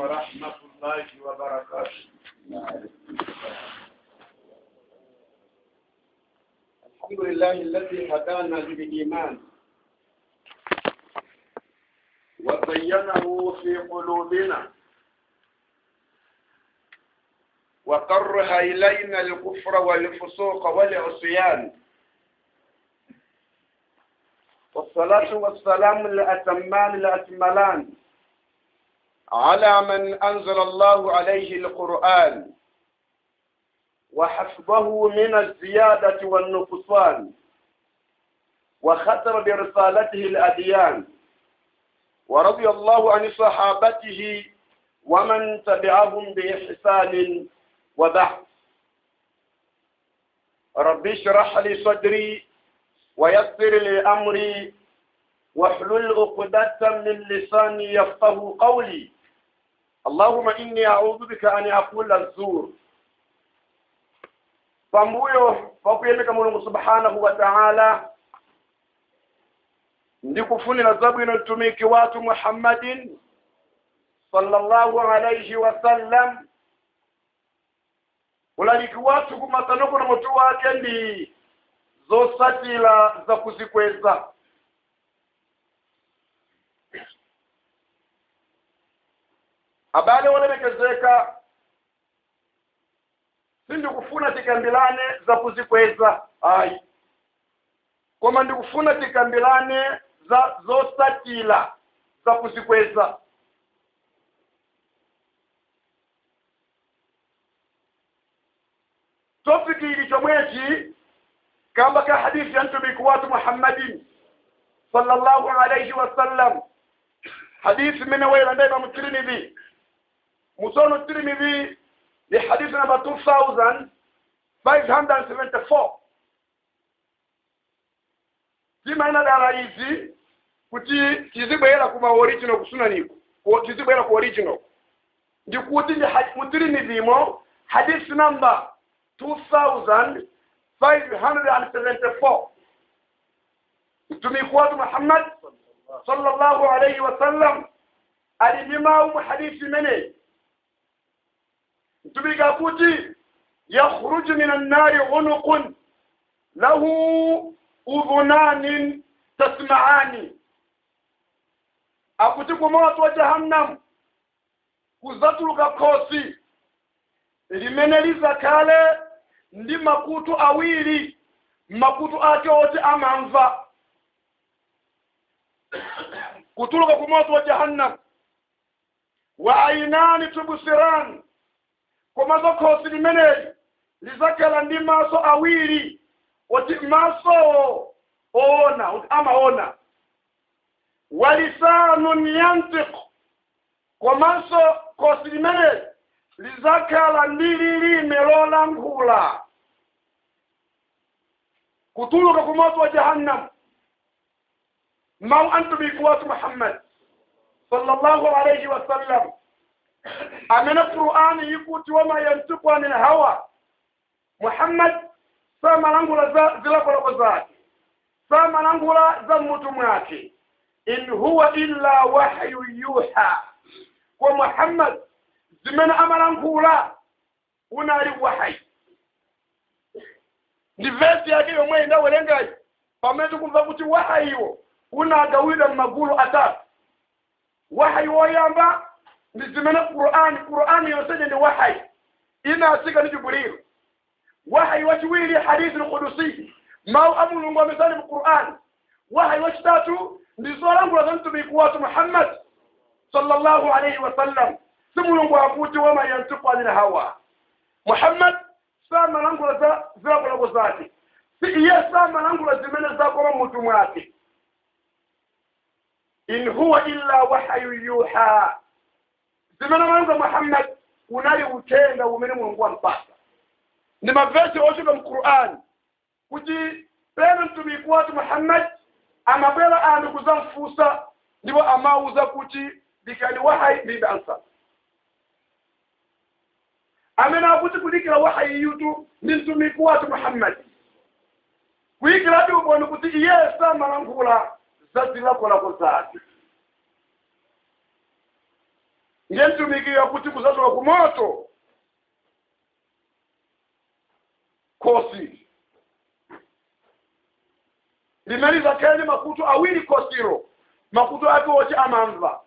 ورحمة الله وبركاته الحمد لله الذي هدانا للإيمان وزينه في قلوبنا وكره إلينا الكفر والفسوق والعصيان والصلاة والسلام الأتمان الأكملان على من أنزل الله عليه القرآن وحسبه من الزيادة والنقصان وختم برسالته الأديان ورضي الله عن صحابته ومن تبعهم بإحسان وبعد رب اشرح لي صدري ويسر لي أمري واحلل عقدة من لساني يفقه قولي اللهم إني أعوذ بك أن أقول الزور pambuyo pakuyemeka mulungu subhanahu wa ta'ala ndikufunira zabwino mtumiki watu muhammadin sallallahu alayhi wasallam ulaliki watu kumasanoko na mutu wake ndi zosatira za kuzikweza abale wolemekezeka sindikufuna tikambilane za kuzikweza ayi koma ndikufuna tikambilane za zosatira za kuzikweza topiki ili chomwechi kamba ka hadithi ya mtumiki watu muhammadin sallallahu alayhi wasallam hadithi mene weyilanda imamu tirmidhi musono tirmidhi ni hadithi namba 2574 timaina dala izi kuti tizibwera kuma original kusunaniko tizibwera ku original ndikuti ndi mutirimidhimo hadithi namba 2574 mtumiki watu muhammad sallallahu alayhi wasallam alimimau hadithi mene mtumiki akuti yakhruju min annari unuqun lahu udhunanin tasma'ani akuti ku moto wa jahannam kuzatuluka khosi limene lizakale ndi makutu awiri makutu ake oti amamva kutuluka ku moto wa jahannam wa ainani tubsiran komazo khosi limeneli lizakhala ndi maso awiri oti maso oona oti amaona walisanun yantiq komanso khosi limeneli lizakhala ndi lilime lolankhula kutuluka ku moto wa jahannam mau antumiki watu muhammad sallallahu alayhi wasallam amene qur'ani yikuti wama yantiku anil hawa muhammad samalangula za zilakoloko zake samalangula za mmutu mwake in huwa illa wahyu yuha kwa muhammad zimene amalankhula unali wahayi ndi vesi yake yomwe inawerengayi pamene tikumva kuti wahayiwo unagawidwa m'magulu atatu wahayi woyamba ndi zimene qur'ani qur'ani yonseje ndi wahayi inatsika ndi jibrilu wahayi wachiwiri hadithi lqudusi mawu a mulungu amesali mu qur'ani wahayi wachitatu ndi zolankhula za mtumiki watu muhammad sallallahu alayhi wasallam si mulungu akuti wama yantiku anil hawa muhammad samalangula za zilakolako zake si iye samalangula zimene zakoma mutu mwake in huwa illa wahyu yuha zimene malangula muhammad unali uthenga umene mulungu wampasa ndi mavesi ochoka mu qur'ani kuti pena mtumiki watu muhammad amabwera anthu kuzamfunsa ndipo amauza kuti dikani wahayi ndibe ansa amene akuti kudikira wahayi yutu ndi mtumiki watu muhammad kuyikiradi uboni kuti iye samalankhula za zilakolako zake ngentumikira kuti kuzachoka ku moto kosi limaliza kene makutu awiri kosiro makutu ake oti amamva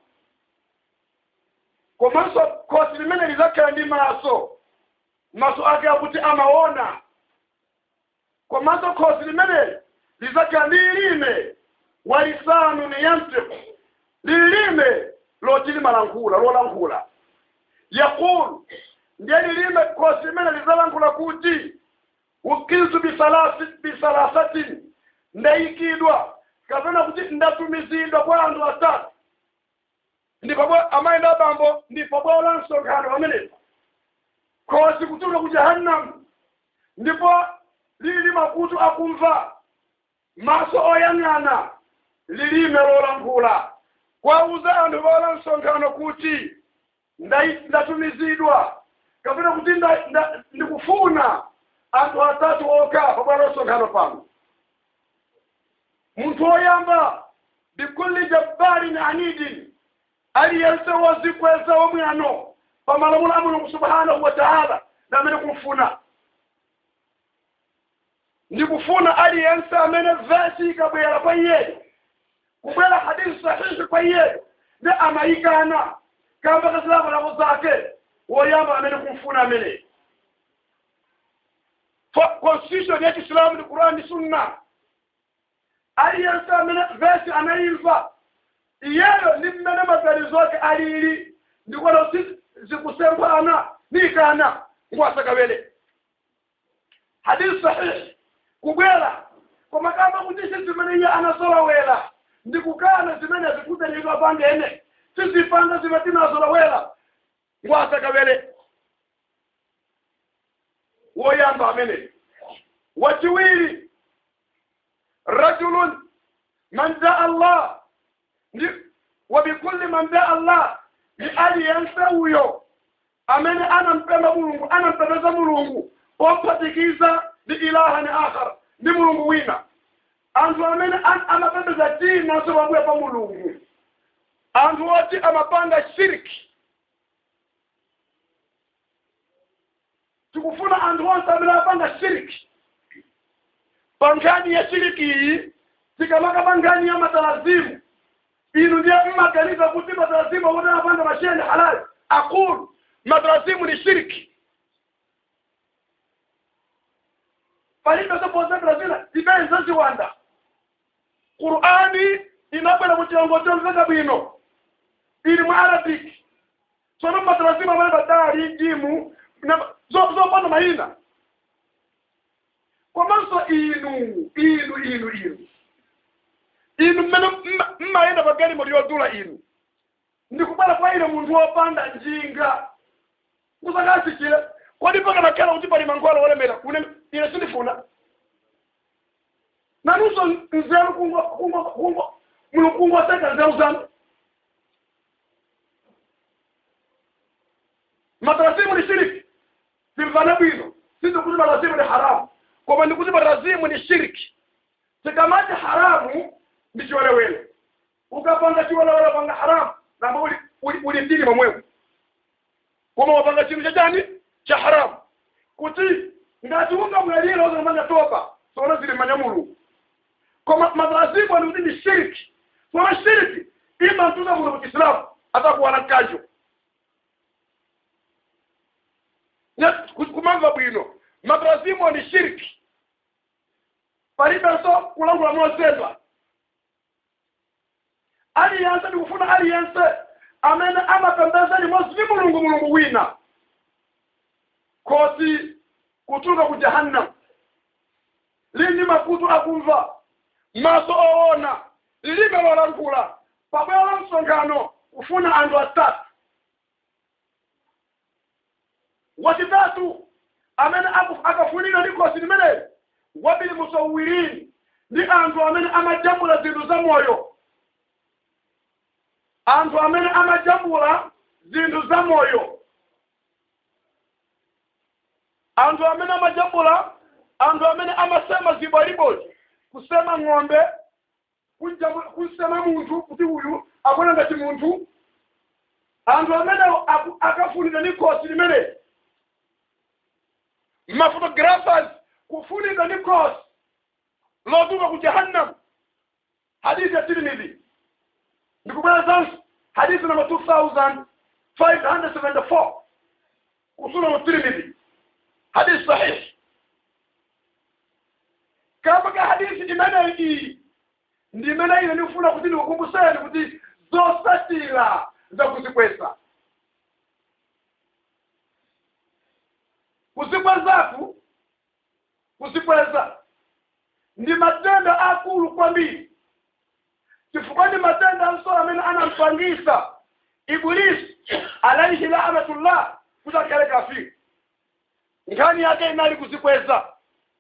komanso kosi limene lizakhala ndi maso maso ake akuti amaona komanso kosi limeneli lizakhala ndi lilime walisanu ni yantiku lilime loti limalankhula lolankhula yaqulu ndiye lilime kosi limene lizalankhula kuti ukiltu bisalasi- bisalasatin ndayikidwa kapena kuti ndatumizidwa kwa anthu atatu ndipo bwa- amayenda abambo ndipo bwalo la msonkhano pamenepa khosi kutuluka ku jahanamu ndipo lili makutu akumva maso oyang'ana lilime lolankhula kwauza anthu bwalo la msonkhano kuti ndai- ndatumizidwa kapena kuti nda- nda- ndikufuna anthu atatu okha pa bwalo la msonkhano pano munthu woyamba bikulli jabbarin anidin aliyense wozikweza womwano pa malamulo a mulungu subhanahu wa taala namene kumfuna ndikufuna aliyense amene vesi ikabwera kwa iyeyo kubwera hadithi sahihi kwa iyeyo ndi amayikana kamba kazilakolako zake woyamba amene kumfuna ameneyo Fa- constitution ya kiislamu ni qurani ni sunna aliyense amene vesi anayimva iyeyo ndi mmene maganizo ake alili ndikono zikusempana nikana ngwasakawele hadithi sahihi kubwera koma kamba kuti si zimene iye anasolowera ndikukana zimene zikutenedwa pangene sizipanga zimene tinasolowera ngwasakawele woyamba amene wachiwiri rajulun man daa allah ndi wabikulli man daa allah ni aliyense uyo amene anampenda mulungu anampendeza mulungu ophatikiza ndi ilahani akhar ndi mulungu wina anthu amene an- amapembeza tina sobabuya pa mulungu anthu oti amapanga shiriki tikufuna anthu onse amene amapanga shiriki pa nkhani ya shiriki iyi tikamaka pa nkhani ya matalazimu inu ndiye mmaganiza kuti matalazimu akuti amapanga mashene halali akulu matalazimu ni shiriki palibe zoposera zina zipenza ziwanda qur'ani inabwera mu chilongo chomveka bwino ili mu arabic tsono matalazimu amene badali jimu na- zo- zopanda mayina komanso inu inu inu inu inu mmene mma- mmayenda pa galimoto yodula inu ndikubwera kwa ine munthu wopanda njinga kusakasikile kodi pakanakhala kuti pali mankhwala olemera kune ine sindifuna nanunso nzeru kungo kungo kungo mulungu kungoseka nzeru zanu matarazimu ni shiriki simvane bwino sisi kuti matarazimu ni haramu koma ndikuti matarazimu ni shiriki tikamati haramu ndi chiwelewele ukapanga chiwelewele panga haramu namba uli uli uli mdini momwemo koma wapanga chinthu chachani cha haramu kuti ngati ungamwalira uzamanga toba sona zili manya mulungu koma matarazimu ni kuti ni shiriki sona shiriki ima mtuza mulungu kiislamu atakuwana kajo kumamva bwino matarazimu ni shiriki palibenso kulangula mosendwa aliyense ndikufuna aliyense amene amapembeza limodzi ndi mulungu mulungu wina khosi kutuluka ku jahannam lindi makutu akumva maso oona lilime lolankhula pabwera la msonkhano kufuna anthu atatu wachitatu amene aku- akafunidwa ndi khosi limeneli wabili musawirini ndi anthu amene amajambula zinthu za moyo anthu amene amajambula zinthu za moyo anthu amene amajambula anthu amene amasema zibaliboli kusema ng'ombe kunjabu- kusema munthu kuti uyu akona ngati munthu anthu amene aku- akafunidwa ni khosi limene maphotographers kufunidwa ni khosi lotuluka ku jahannam hadithi ya tirmidhi ndikubwerezanso hadithi namba 2574 kusuna mu tirmidhi hadithi sahihi kamba ka hadithi imene iyi ndi imene ine ndikufuna kuti ndikukumbuseni kuti zosatira zakuzikweza kuzikwezaku kuzikweza ndi matenda akulu kwambiri chifukwa ndi matenda amsoro amene anampangisa ibilisi alaihi laanatullah kuti akhale kafiri nkhani yake inali kuzikweza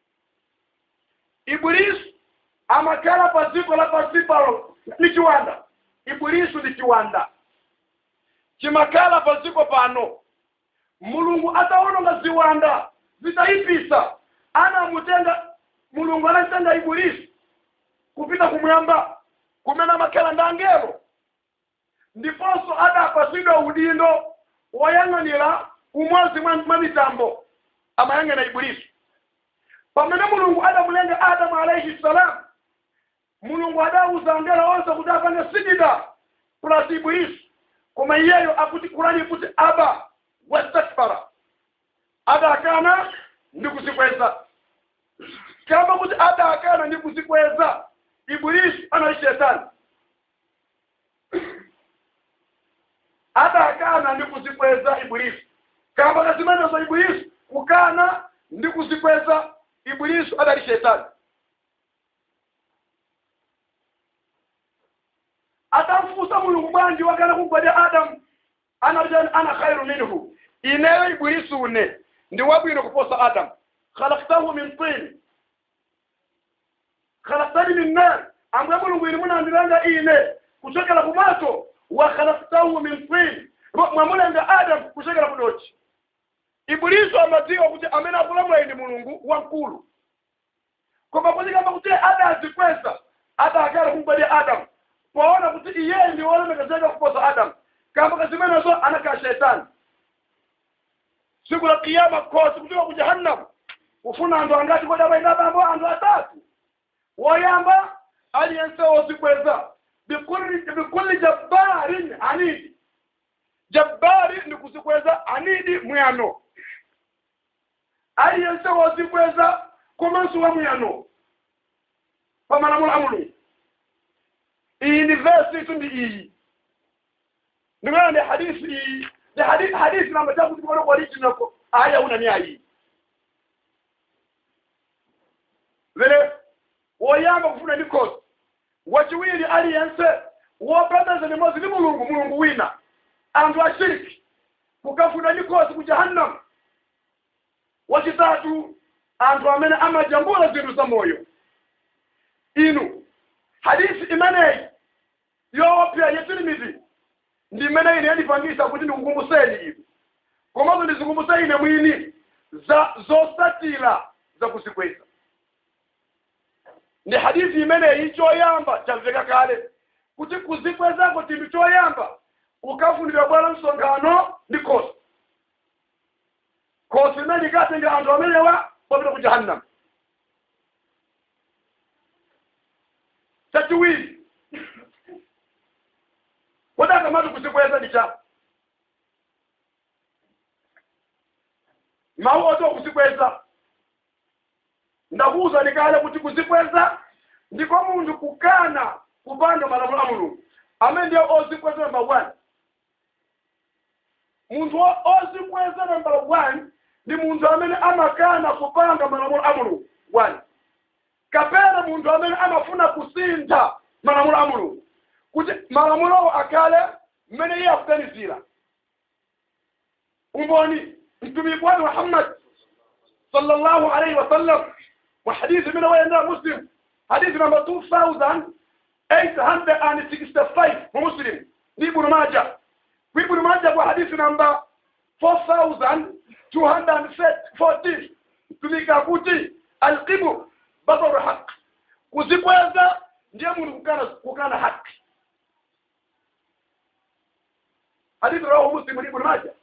ibilisi amakhala pa dziko la pansi palo ni chiwanda ibilisi ndi chiwanda chimakhala pa dziko pano mulungu ataononga ziwanda zitayipisa anamutenga mulungu anamtenga ibilisi kupita kumwamba kumene amakhala ndi angelo ndiponso adapasidwa udindo woyang'anira umodzi mwa mwa mitambo amayang'ana ibilisi pamene mulungu adamulenga adamu alaihi salam mulungu adawuza angelo onse kuti apange sijida plus ibilisi koma iyeyo akuti kurani kuti aba wastakbara adakana ndi kuzikweza kama kuti adakana ndi kuzikweza ibilisi anali shetani adakana ndi kuzikweza ibilisi kamba kazimenezo ibilisi kukana ndi kuzikweza ibilisi adali shetani atamfusa mulungu bwanji wakana kugwadya adamu anajani ana khairu minhu ineyo ibilisi une ndi wabwino kuposa adamu khalaktahu min tin khalaktani min nar ambuye mulungu ini munandiranga ine kuchokera kumato wa khalaktahu min tin mwamulenga adamu kuchokera kudochi ibilisi amadziwa kuti amene akulamula ine mulungu wamkulu koma kuti kamba kuti adazikweza adakala kumgwadya adamu poona kuti iye ndi wolemekezeka kuposa adamu kamba kazimenezo anakhala shetani siku la kiyama kosi kutoka ku jahannam kufuna anthu angati kodi amayina bambo anthu atatu woyamba aliyense wozikweza bikulli bikulli jabbarin anidi jabbari ndi kuzikweza anidi mwiyano aliyense wozikweza komanso wa mwiyano pamalamulo a mulungu iyi ndi vesi itu ndi iyi ndikuona ndi hadisi iyi ndi hadisi hadisi namba chakuti kona original aya una ni ayi vile woyamba kufuna ndi kosi wachiwiri aliyense wopembeza limodzi ndi mulungu mulungu wina anthu ashiriki kukafuna ndi kosi ku jahannam wachitatu anthu amene amajambula zinthu za moyo inu hadisi imeneyi yoopsa yetirimizi ndi imene ine yandipangisa kuti ndikukumbuseni ivi komanso ndizikumbuse ine mwini za zosatira za kuzikweza ndi hadithi imeneyi choyamba chamveka kale kuti kuzikwezako chinthu choyamba ukafunidwa bwana msonkhano ndi khosi khosi imene ikatenga anthu amenewa popita ku jahannam chachiwiri kodaka mati kuzikweza ndi cha mawu oti kuzikweza ndakuwuza ndikale kuti kuzikweza ndiko munthu kukana kupanga malamulo a mulungu amene ndiye ozikweza namba one munthu o- ozikweza namba one ndi munthu amene amakana kupanga malamulo a mulungu one kapena munthu amene amafuna kusintha malamulo a mulungu kuti malamulowo akhale mmene iye akuganizira umboni mtumiki wake muhammad sallallahu alaihi wasallam wa hadithi mina wayendera muslim hadithi namba 2865 mu muslim ndi ibnu maja ku ibnu maja kwa hadithi namba 4214 mtumiki akuti alqibu basaru haq kuzikweza ndiye munthu kukana kukana haki hadithi rawahu muslim ibn majah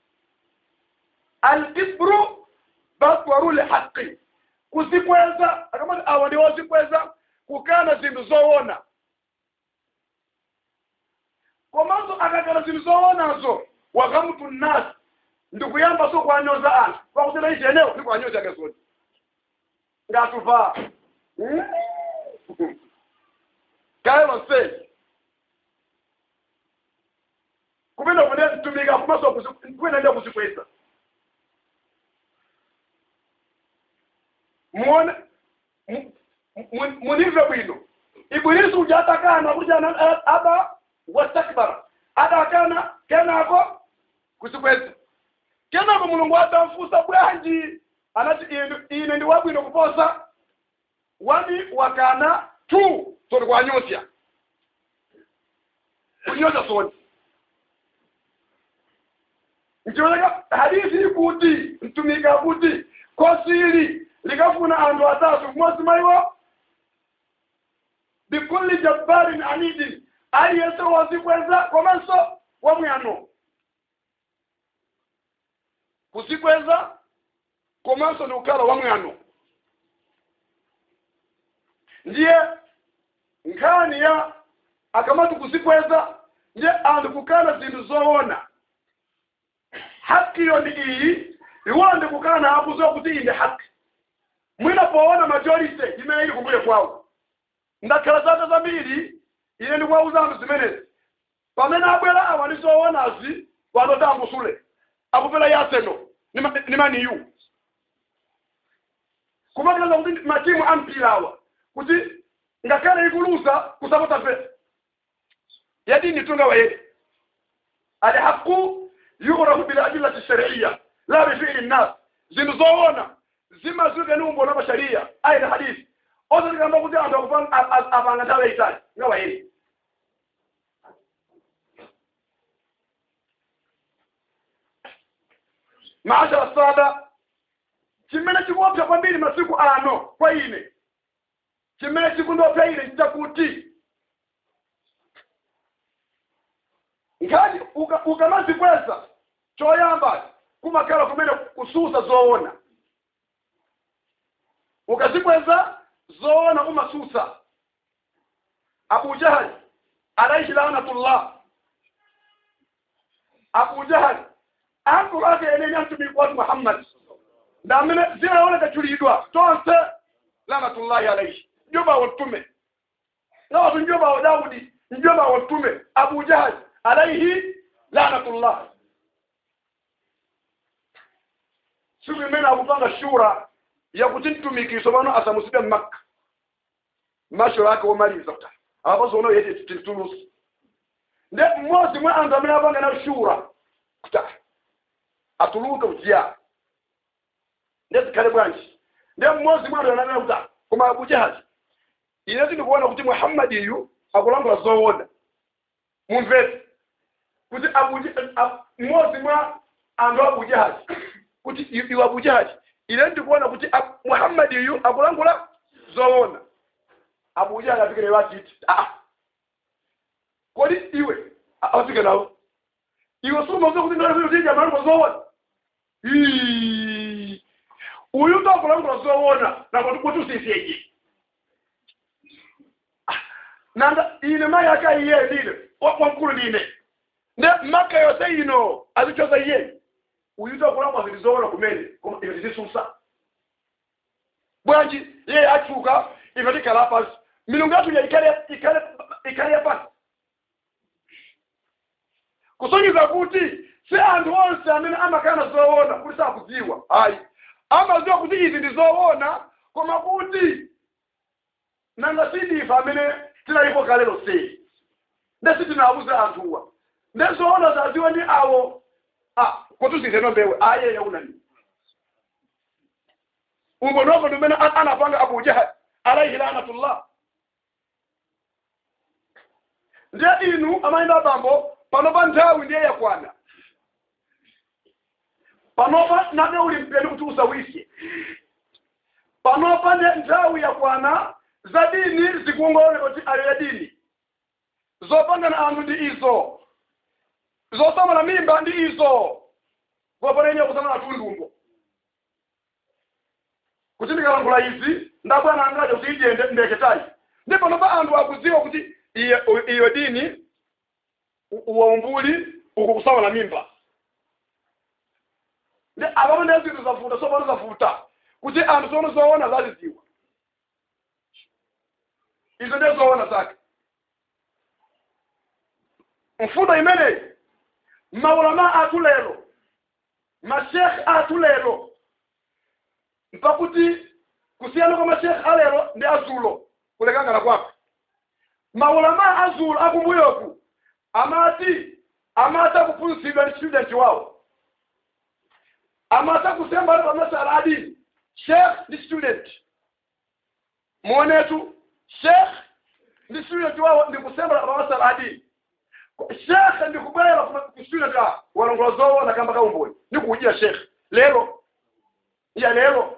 alkibru batwaru lhaqi kuzikweza akamati awa ndi ozikweza kukana zinthu zoona komanso akakana zinthu zoonazo wakamutu nnasi ndikuyamba so kuwanyoza anthu pakutena ichi enewo ndikuwanyoza akazoni ngatuvaa kaelo nseli kupenda kune mtumika kumaso kuendelea kuzikweza muone mu- mu- munive bwino ibilisi uja atakana kuja na- aba wastakbara adakana kenako kuzikweza kenako mulungu atamfusa bwanji anati ine- ine ndi wabwino kuposa wani wakana tu sori kwanyosya kunyosya soni nchiwoneka hadithi ikuti mtumika kuti kosili likafuna anthu atatu mmodzi maiwo bikulli jabbarin anidin aliyense wazikweza komanso wamwano kuzikweza komanso ni ukhala wamwano ndiye nkhani ya akamati kuzikweza ndiye anthu kukana zinthu zoona hakiyo ndi iyi iwonde kukana akuziwa kuti iyi ndi haki mwina poona majority imene ili kumbuye kwawo ndakhala zaka zambiri ine ndikuwauza anthu zimenezi pamene abwera awa ndi zoonazi watoti ambusule akupera yaseno ni maniyu kumakilaza kuti matimu ampira awa kuti ngakhale ikuluza kusapota pesa yadini tunga wayede alhaqu yughrafu biladillati shariya la bifili nnas zinthu zoona zimazuke ni umbo la masharia ayi hadithi ozo tikamba kuti anthu akupanga a- a- apanga nthawi yayitali nga wayede maashara sada chimene chikuopsa kwambiri masiku ano kwa ine chimene chikundopsa ine nchakuti ngati uka- ukamazikweza choyamba kumakhala kumene kususa zoona ukazikweza zoona kumasusa abu jahali alaihi lanatullah abu jahali akulu ake enene amtumiki watu muhammad ndamene zinaoneka chulidwa tonse lanatullahi alaihi njoba watume na watu njoba wa daudi njoba watume abu jahali alaihi lanatullah siku imene akupanga shura yakuti mtumikiso pano asamuside mmakka mashura ake omaliza kuta apaso ono yeti titulusi nde mmodzi mwa anthu amene apanga na shura kuta atuluke kujiya nde zikhale bwanji nde mmodzi mwa anthu ananena kuta koma abu jahali ine tindikuona kuti muhammadi iyu akulankhula zoona mumvetse kuti Abu- a- mmodzi mwa anthu abu jahali kuti i- iwe abu jahali ine ndikuona kuti a- muhammadi iyu akulankhula zoona abu jahali afikire wachiti ah kodi iwe a- afike nawo iwe sumaze kuti ndaakuti amalankhula zoona Ii. uyu ndo akulankhula zoona nakoti kuti usisyeje nanga ine mai aka iye ndine wamkulu ndine nde maka yose ino azichoza iye uyuta kulamba zilizoona kumene koma ife tizisusa bwanji iye achuka ife tikhala pasi milungu yathu ya ikale ikale ikale pasi kusonyeza kuti si anthu onse amene amakana zoona kuti sakudziwa ayi amadziwa kuti izi ndi zoona koma kuti nanga sidifa amene tinalipo kale lonseli nde sitinawuza anthuwa nde zoona zaziwa ndi awo ah kutuzizeno mbewe aye yaunani umbo noko ndimene an- anapanga abu jahal alaihi lanatullah ndiye inu amayenda bambo panopa nthawi ndiye yakwana panopa nade uli mpeni kuti usawisye panopa ne nthawi yakwana za dini zikuongolera kuti ayo ya dini zopangana anthu ndi izo zosamala mimba ndi izo voponenye kusama na tundumbo kuti ndikalankhula izi ndabwana angaje kuti ijende ndeketayi ndipo nopa anthu akudziwa kuti iyo iyo dini u- uwaumbuli uku kusamala mimba ndi apapo ndiye zinthu zavuta sopano zavuta kuti anthu sono zoona zazidziwa izo ndiye zoona zake mfundo imeneyi maulama athu lero mashekhe athu lero mpakuti kusiyana kwa mashekhe alero ndi azulo kulekangana kwako maulama azulo akumbuyoku amati amati akuphunzitsidwa ndi student wawo amati akusemba pa masala adini sheikh ndi student muonetu sheikh ndi student wawo ndi kusemba pa masala adini shekhe ndikubwera kuswina ta walongola zoona kamba kaumboni ndikuujira shekhe lero iya lero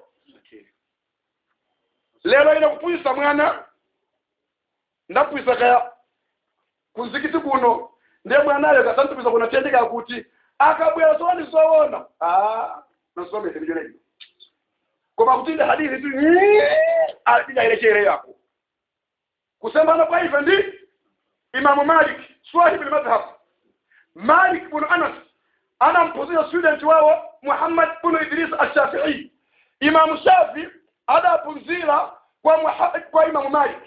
lero ine kupuyisa mwana ndapuyisa kaya kuzikiti kuno ndiye mwanayo kasantupisa kuna tendeka kuti akabwera zooni zoona ah nasomese ndijonejo koma kuti inde hadithi tu adidayilechere yako kusembana kwa ife ndi imamu malik swahib almadhhab malik bin anas ana mpuzia student wao muhammad bin idris ash-shafi'i imamu shafi ada punzira kwa Muha- kwa imamu malik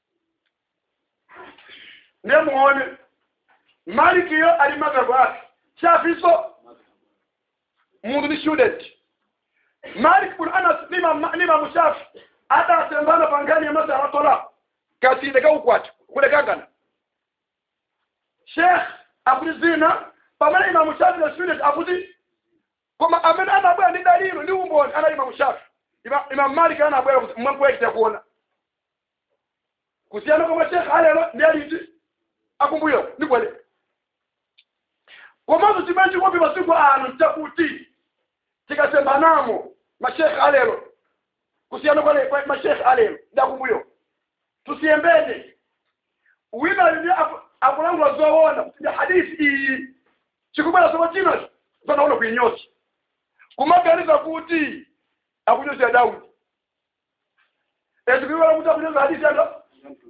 ndiye muone malik yo ali madhhabu yake shafi so mundu ni student malik bin anas ni imamu ni imamu shafi ada atembana pangani ya masala tola katinde kaukwati kule kangana sheikh akuti zina pamene imamu shafi na student akuti koma amene anabwera ndi dalilo ndi umboni ana imamu shafi Ima- imamu malik anabwera kuti mwankuyakita kuona kusiyana komwe sheikh alero ndi aliti akumbuyo ndikwele komanso chimene chikopi masiku ano chakuti tikasembanamo mashekhe alero kusiyana kwale kwa mashekhe alero ndi akumbuyo tusiyembene wina ndi akulangula zoona kuti hadithi iyi chikubwera somo chino zanaona kuinyosa kumaganiza kuti akunyosa daudi ezikuiwala kuti akunyosa hadithi yanga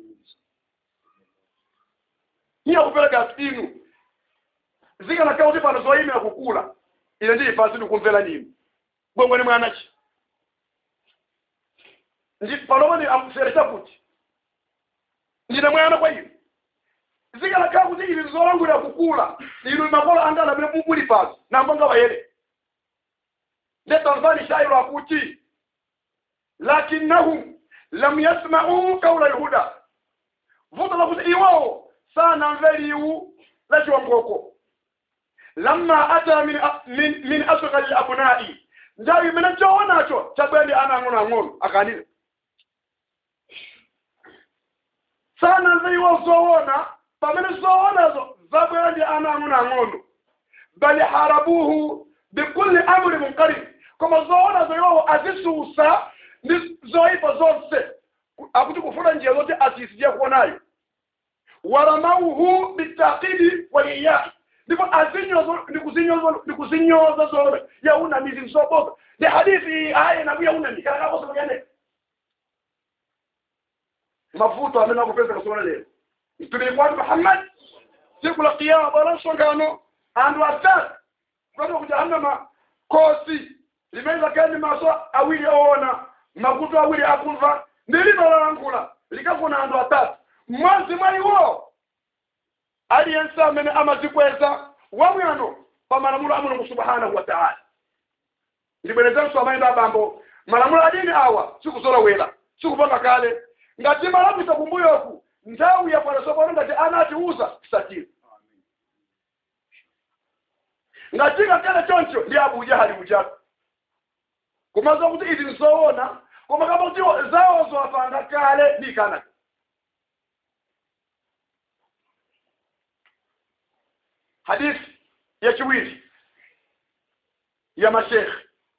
niye kupereka inu zikanaka kuti pano zoyimira kukula ine ndili pasi ndikumvera ninu bwengweni mwanachi ndi palomwe amfere chakuti ndine mwana kwa inu zikanakhala kuti ili zolangulira kukula inu makolo anga anamene muli pasi nambonga wayere nde tanzani shairo akuti lakinnahum lam yasma'u qawla alhuda vuto lakuti iwawo sanamve liwu la chiwongoko lamma ata min, min, min asghari abnai nthawi imene choonacho chabwendi ana ang'onoang'ono akanira sanamve iwo zoona pamene zoonazo zabwera ndi ana ang'onoang'ono bali harabuhu bikulli amri munkarib koma zoonazo iwowo azisusa ndi zoyipa zonse akuti kufuna njira zoti azisiye kuonayo waramauhu bitakidi waliyai ndipo azinyoza ndikuzinyoza ndikuzinyoza zoona yauna mizi nsoboka ndi hadithi aya nabu yauna ndikalakakosa kuyane mavuto amene akupeza kasona lero mtumiki kwati muhammad siku la kiyama bwana msongano anthu atatu kukati ku jahannama kosi limene kani maso awiri oona makutu awiri akumva ndilinolalangula likafuna anthu atatu mmodzi mwa iwo aliyense amene amazikweza wamwano pa malamulo a mulungu subhanahu wa taala ndibwerezanso amayenda abambo malamulo adini awa sikuzolowera sikupanga kale ngati malamulo kumbuyoku nthawi yapanatsopano ngati anatiuza tisatire ngati kakale choncho ndi abu jahali ujatu kumaza kuti izi nzoona koma kama kuti zawo zowapanga kale ndi kanaka hadithi ya chiwiri ya mashekhe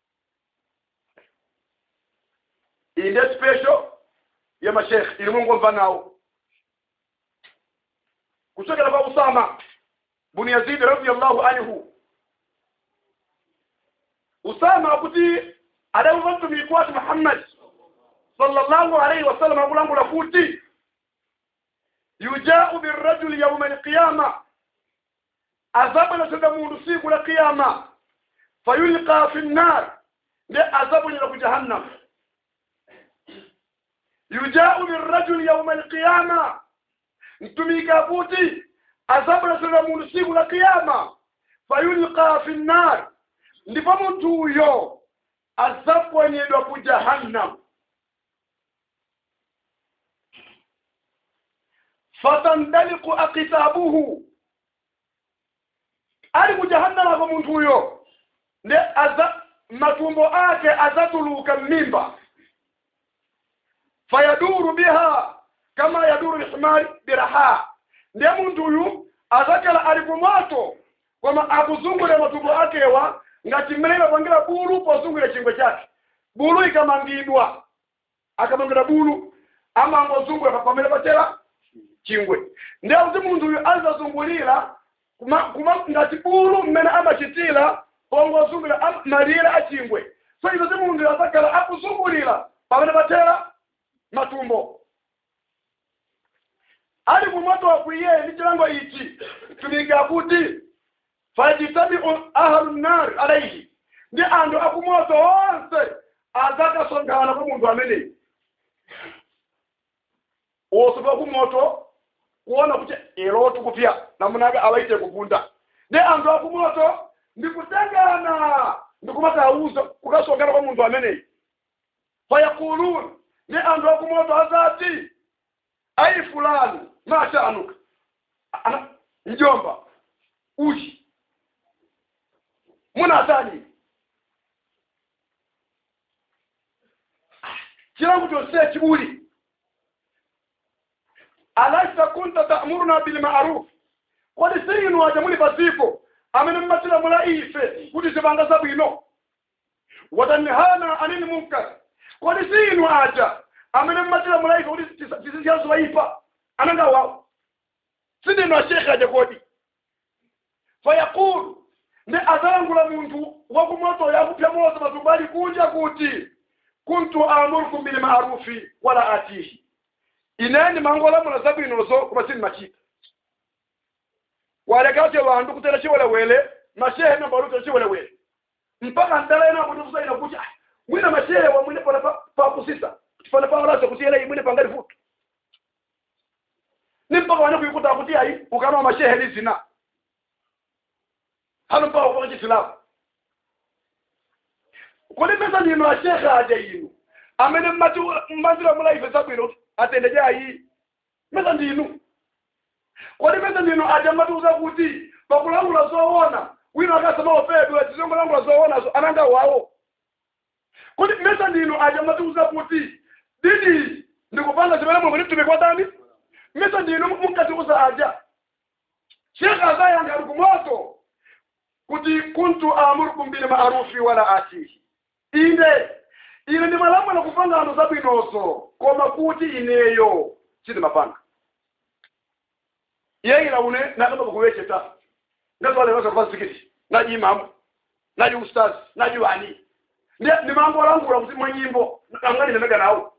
iyi ndiye special ya mashekhe ilimwe ngomva nawo kuchokera kwa usama bun yazid radiyallahu anhu usama kuti adauva mtumiki watu muhammad sallallahu alayhi wasallam akulangula kuti yujau birrajuli yauma alqiyama azabu inatoka mundu siku la qiyama fayulqa fi nnar ndi azabu nyela ku jahannam yujau birrajuli yauma alqiyama mtumika kuti azabu inatoka mundu siku la qiyama fayulqa fi nnar ndipo munthu uyo azaponyedwa ku jahannam fatandaliku akitabuhu ali ku jahannama kwa munthu uyo ndi aza matumbo ake azatuluka mmimba fayaduru biha kama yaduru lhimari biraha ndiye munthu uyu azakhala ali ku moto koma akuzungulira matumbo akewa ngati mmene imapangira bulu pozungulira chingwe chake bulu ikamangidwa akamangira bulu amangozungulira pamene pachera chingwe ndiye kuti munthu uyu azazungulira kuma, kuma ngati bulu mmene amachitira pongozungulira malire a chingwe so izo ti munthu azakhala akuzungulira pamene pachera matumbo ali kumoto wakwiye ndi chilango ichi tumika kuti fajitamiu ahlu nar alaihi ndi anthu akumoto onse azakasonkhana kwa munthu ameneyi wosopa kumoto kuona kuti ero tikupya namunaka awaite kugunda ndi anthu akumoto ndikutengana ndikumatauza kukasonkhana kwa munthu ameneyi fayakulun ndi anthu akumoto azati ayi fulani mashanuka ana njomba uchi munatani chilangu chonse chibuli alasta kunta ta'muruna bil ma'ruf kodi sinu aja muli pasipo amene mmatira mula ife kuti zipanga zabwino watanhana anil munkar kodi sinu aja amene mmatira mula ife kuti tizisiya zoyipa ananga wawo sindinu ashekhe aja kodi fayaqulu ndi azalangula munthu wakumoto yakupya moto matumbali kunja kuti kuntu amurukum bil ma'rufi wala atihi ineni mangolamula zabwinozo koma sindimachita walekati wandu kutera chiwelewele mashehe nambaluta chiwelewele mpaka ndala ena kuti kusaina kuti ah, mwina mashehe wa mwine pana pakusisa pana pawalasa kuti ele mwine pangali futu ni mpaka wane kuikuta kuti ayi ukana mashehe ni zina hano mpaka kwa chisilamu kuli mesa ndino ashekhe aja inu amene mmanzira mulaife zabwino atendeje ayi mesa ndinu kodi mesa ndino aja mmatiuza kuti pakulangula zoona wina akasema ofedwe tizongolangula zoonazo ananga wawo kodi mesa ndino aja mmatiuza kuti didi ndikupanga zimene mulungu nditume kwa dani mesa ndino munkatiuza aja shekhe azayanga ali kumoto kuti kuntu amurukum bil ma'rufi wala atihi ine ine ndimalamula kupanga anthu zabwinozo koma kuti ineyo sindimapanga yeyila une nakamba kukuwecheta ngazwaleweza kuva zikiti naji imamu naji ustazi naji wani ndimangolangula kuti mwa nyimbo angani nemega nawo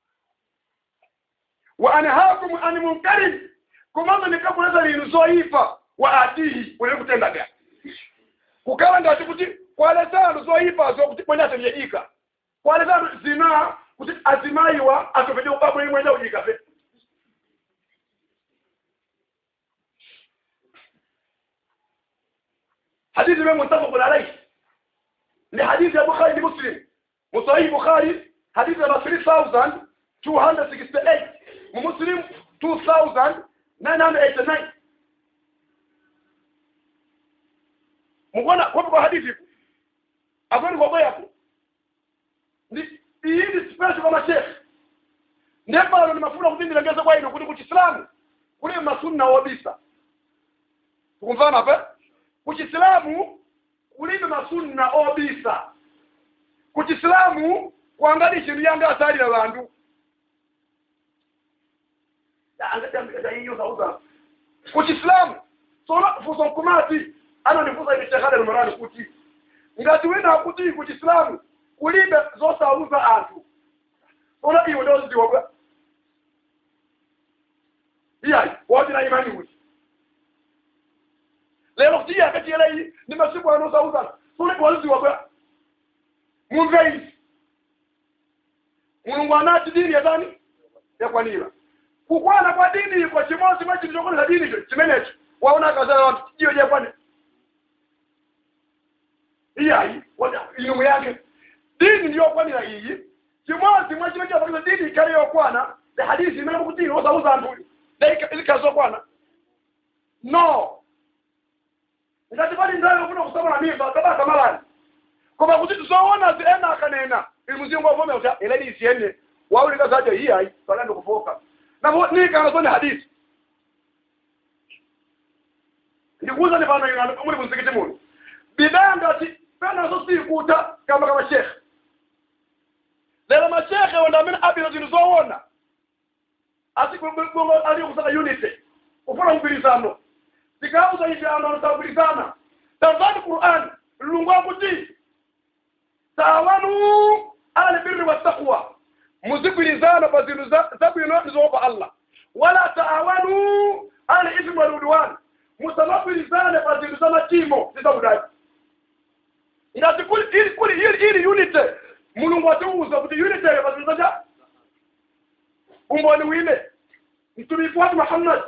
wa anhakum an munkarin komanso ndikabuleza linu zoyipa wa atihi unene kutendaga kukhala ngati kuti kwalesano zoyipazo kuti mwenye atemyedika kwalesano zina kuti azimayiwa atopete ubabwe mwenye ujika pe hadithi imwe muttafaqun alayhi ni hadithi ya bukhari ni muslim musahih bukhari hadithi namba 3268 mu muslim 2989 mukona kopo kwa hadithi akwani kwa boyaku ndi iyi ndi special kwa mashekhe ndiye pano ndimafuna kuti ndilengeze kwa inu kuti kuchisilamu kuli masunna wobisa tukumvana pe kuchisilamu kulibe masunna obisa kuchisilamu kwangadi chintu yange asalira bantu kuchisilamu sona fuso nkumati anandifusa ine shehada numerani kuti ngati wina akuti ku chisilamu kulibe zosauza anthu sona iwe ndozidziwa bwa iyayi woti na imani kuti lero kuti iye akatiyera iyi ndi masiku anosauza anthu sona iwe wazidziwa bwa mumve izi mulungu anati dini yatani yakwanira kukwana kwa dini iko chimodzi mwa chinthu chokonesa dini icho chimenecho waona akazala wanthu iyo jakwane iyayi ilumu yake dini ndiyokwanira iyi chimodzi mwa chimene chinapakiza dini ikhale yokwana ndi hadisi imene mukuti ine osauza anthu izikhale zokwana no ngati pali ndayo kufuna kusamala mimba kabasa malani koma kuti tizoona zi ena akanena ili muzingo wavome kuti eleni isiyene waulika zajo iyayi pakandi kufoka nabo nikanga zone hadisi ndikuuza ni pano ina muli muzikiti muno bidaya ngati pena zo sikuta kama kama shekhe lero mashekhe wanda amene abira zinthu zoona asigongo ali kusaka unity kufuna mgwirizano tikauza ife anthu anasagwirizana tanzani qur'an mlungu akuti taawanu ala birri wattaqwa muzigwirizana pa zinthu zabwino ndizoopa allah wala taawanu ala ithmi waludwan musamagwirizane pa zinthu za machimo zizabudaji ngati kuli ili kuli ili ili unity mulungu atiuza kuti unity pa zinthu zacha umboni wine mtumiki watu muhammad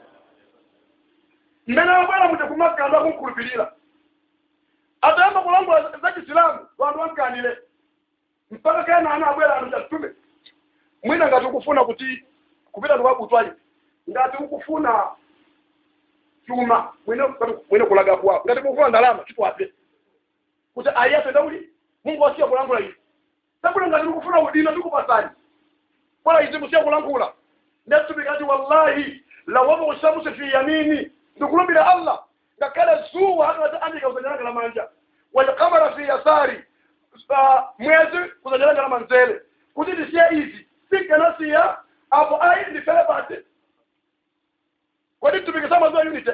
mmene wabwera muja kumaka andu akunkhulupirira atayamba kulangula za chisilamu wandu wankanile mpaka kena ana abwera anthu chatume mwina ngati ukufuna kuti kupita ndikwabutwayi ngati ukufuna chuma mwine mwine kulaga kuwapo ngati ukufuna ndalama chitwape kuti ayese ndauli mungu wasiya kulangula izi sabula ngati ukufuna udina tikupasani bora izi musiya kulangula ndetubikati wallahi lawaba shamsu fi yamini ndikulumbira allah ngakhale zuwa akati andika kuzanyalanga la manja walqamara fi yasari mwezi kuzanyalanga la manzele kuti tisiye izi sikanasiya apo ayi ndifele pate kwadi tupikisa maziwa unity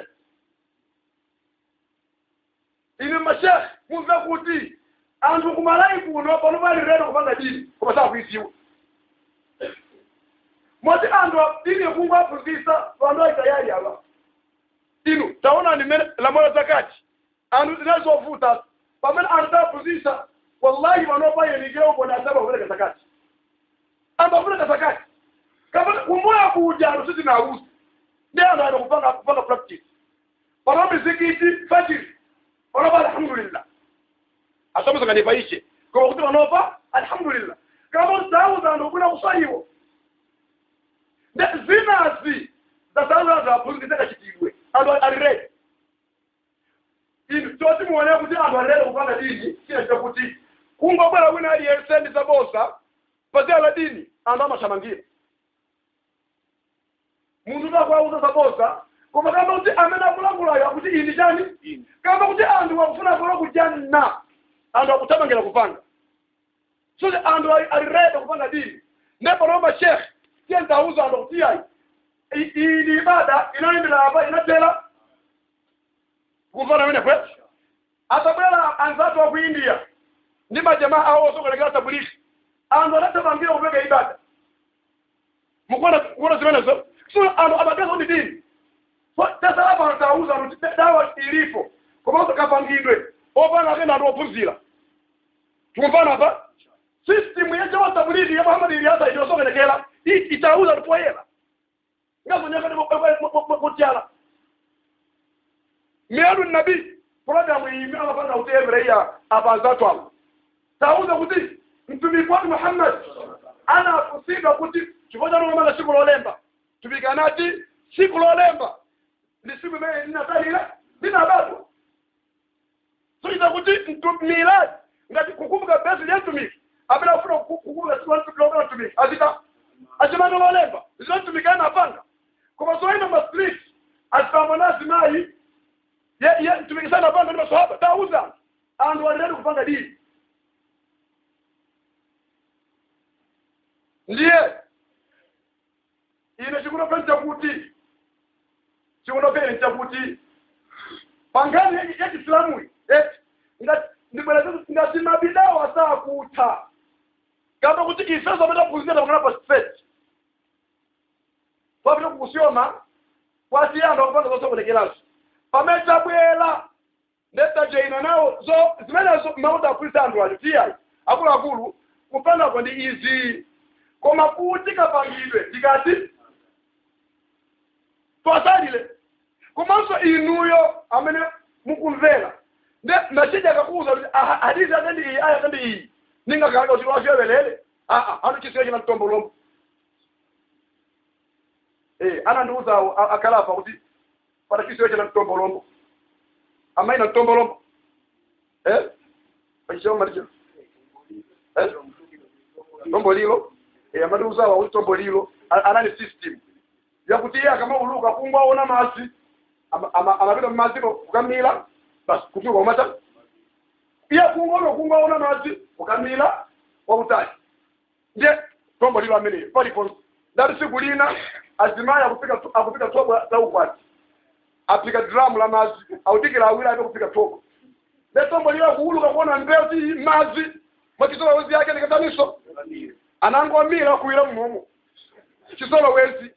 ine mashekh mumve kuti anthu kumalayi kuno pano pali redo kupanga dini koma sakuiziwa moti anthu dini kungu aphunzitsa vantu aitayali ava inu taona nimene lamoyo zakati anthu zinazovuta pamene anthu taphunzitsa wallahi vanopayenikira umbona asaba kupereka zakati ambapereka zakati kapena kumoya kuja anthu sizinauza ndi anthu ana kupanga kupanga practice pano mizikiti fajiri panopa alhamdulillah asomuza nganipaishe koma kuti panopa alhamdulillah kama usauza anthu kuna kusayiwo zinazi zasauza anthu aphunzitse kachitidwe anthu alirede inu toti muone kuti anthu alirede kupanga dini china chakuti kungobwera wina aliyense ndi zabosa pazia la dini anthu amashamangira munthu takwauza zabosa koma kamba kuti amene akulangulayo akuti ini chani kamba kuti anthu akufuna kulowa kujanna anthu akutamangira kupanga sote anthu alirede kupanga dini nepanomba shekhe tiye ntauza anthu kuti ayi ili ibada inayoendera apa inatela kumvana mene kwe atabwera anzatu wa ku india ndi majamaa awo osokolekera tabuliki anthu adatamangira kupeka ibada mukuona kuona zimenezo so anthu amageza kuti dini tasalapa antauza kuti dawa ilipo komanso kapangidwe opanga akena anthu ophunzira tikumvana apa system yeche wa tabuliki ya muhammad iliyasa iliyosokolekera itauza lipoyera ngazonyakati miyadu nabi programu iyi amapanga kuti evreya apanzatu abo tauza kuti mtumiki wake muhammad anakusiga kuti chifo cha nomanga siku lolemba tupikanati siku lolemba ndi siku imene linatalira linabatwa soita kuti miladi ngati kukumbuka besi lya mtumiki apena kufuna kukumbuka siku lolemba mtumiki azita achimanga lolemba zinotumikana napanga koma zoenda mastreet azipamba nazimayi tumikisana panga ndi maswahaba tauza anthu aliredi kupanga dini ndiye ine chikundopeni chakuti chikundopeni chakuti pangani ya- ya Kiislamu hii eti nga- ndibweleza ngati mabidawa saa kutha kamba kuti ifeso amene kuuzira pakana pa straight twapita kukusyoma kwasiyanda kupanga zosokonekeranso pamene tabwera ndetajeina nawo zo zimenezo mauta akulisa anthu ali tiyayi akuluakulu kupandako ndi izi koma kuti kapangidwe tikati twasalile komanso inuyo amene mukumvera nde machija akakuuza kuti aha, hadithi ake ndi iyi aya ake ndi iyi ningakanga kuti lwasyevelele aa anu chisiyo china mtombolombo eh anandiuzawo a- akalafa kuti pana chisiyo china mtombolombo amaina mtombolombo eh pachisoma malicho eh tombo lilo eh amandiuzawo kuti tombo lilo a- anani system yakuti iye akamauluka kungwaona masi ama- ama- amapita mumaziko kukamila basi kutuka umata iye kungono kungwaona masi kukamila wakutali ndiye tombo lilo ameneyo paliponse ndati siku lina azimayi akupika akupika tobo za ukwati apika dramu la mazi autikira awiri ape kupika tobo ne tombo lilo kuuluka kuona mbezi mazi mwakisola wezi yake nikataniso anangomila kuwira mmomo chisola wezi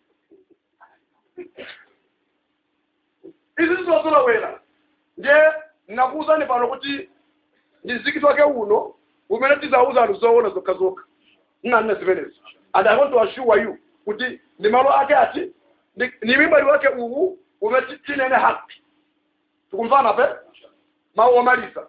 izi zizozolowera nje nakuuzani pano kuti ndizikiti wake uno umene tizauza anthu zoona zokha zokha nnanne zimenezi and i want to assure you kuti ndi malo ake ati ndi ni mibali wake uwu umene ti- tinene haki tikumvana pe mawu omaliza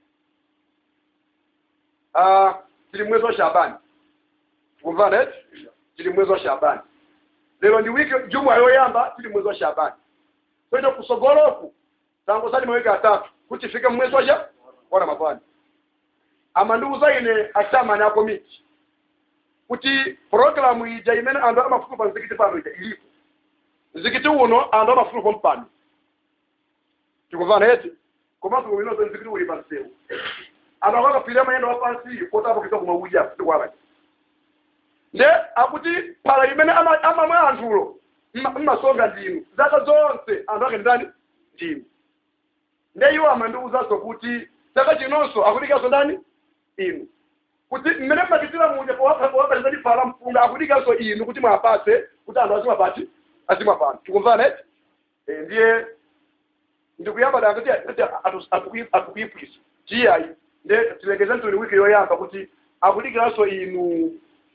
Ah, tili mwezi wa shabani tikumvana eti tili mwezi wa shabani lero ndi wiki jumwa yoyamba tili mwezi wa shabani kwenda kusogoloku tangu sali mawiki atatu kuti fike mwezi waja wa ramadhani ama ndiuza ine achamani ako miti kuti programu ija imene anthu amafuku pa mzikiti pano ija ilipo mzikiti uno anthu amafuku pa mpano tikumvana eti komanso uinozo mzikiti uli pansewu anthu akakapirira mayendo wapansi kotapokeza kumauja tikwalaki nde akuti phala imene ama- amamwa anthulo mma- mmasonga ndinu zaka zonse anthu ake ndani ndinu nde iwo amandiwuzanso kuti chaka chinonso akudikanso ndani inu kuti mmene mmachitira muja powapatizani phala mpunga akudikanso inu kuti mwapatse kuti anthu azimapati azimapano tikumvana eti Eh, ndiye ndikuyamba danga kuti atukuipwisa chiyayi nde tilengeze ntuni wiki yoyamba kuti akudikiranso inu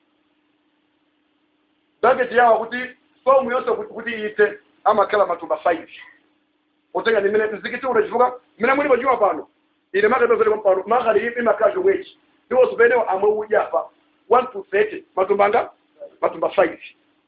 target yawo kuti somu yonse kuti- kuti ite amakhala matumba 5 utenga ni mine mzikiti unachivuka mine muli pajuma pano ine makadozele pano makali ipi makajo wechi ndiwo zimene amwe uja pa 1 to 30 matumba anga matumba 5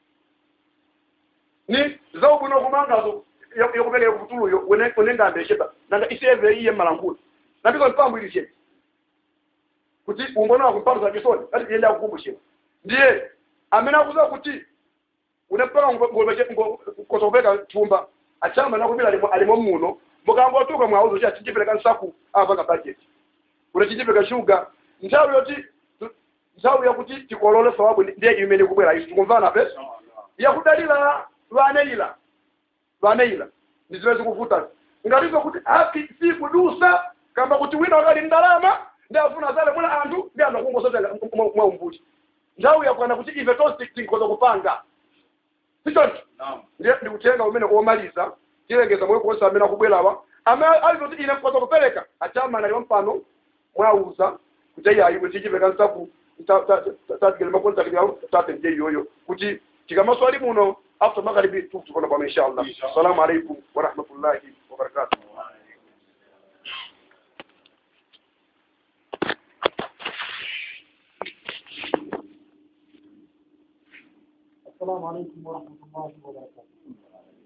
ni zaubuno kumangazo yokupeleka kutuluyo unengambe sheba nanga iseve iye malangula nabiko mpambo ili sheba kuti umbona wako mpambo za kisoni ati yenda kukumbushira ndiye amene akuza kuti unapaka ngokosopeka chumba achama nakubira alimo alimo muno mukangotuka mwauzo cha chichipeleka nsaku apanga budget unachichipeleka shuga nthawi yoti nthawi yakuti tikolole sababu ndiye imene kubwera isu tikumvana pe yakudalira lwaneila lwaneila ndizimene zikuvuta ngatizo kuti haki si kudusa kamba kuti wina wakali ndalama ndi afuna zale mula anthu ndi anthu akungosotenga mwa umbuti nthawi yakwana kuti ife tonse tinkoza kupanga sichoncho ndiye ndikutenga umene omaliza tilengeza mwe konse amene akubwerawa amene alizoti ine mkoza kupereka achama naliwa mpano mwauza kuti iyayi kuti chipeka nsaku tatigele makontakiti yawo tate ndiye iyoyo kuti tikamaswali muno after magharibi tukutupona pano inshallah assalamu alaikum warahmatullahi wabarakatuh السلام عليكم ورحمة الله وبركاته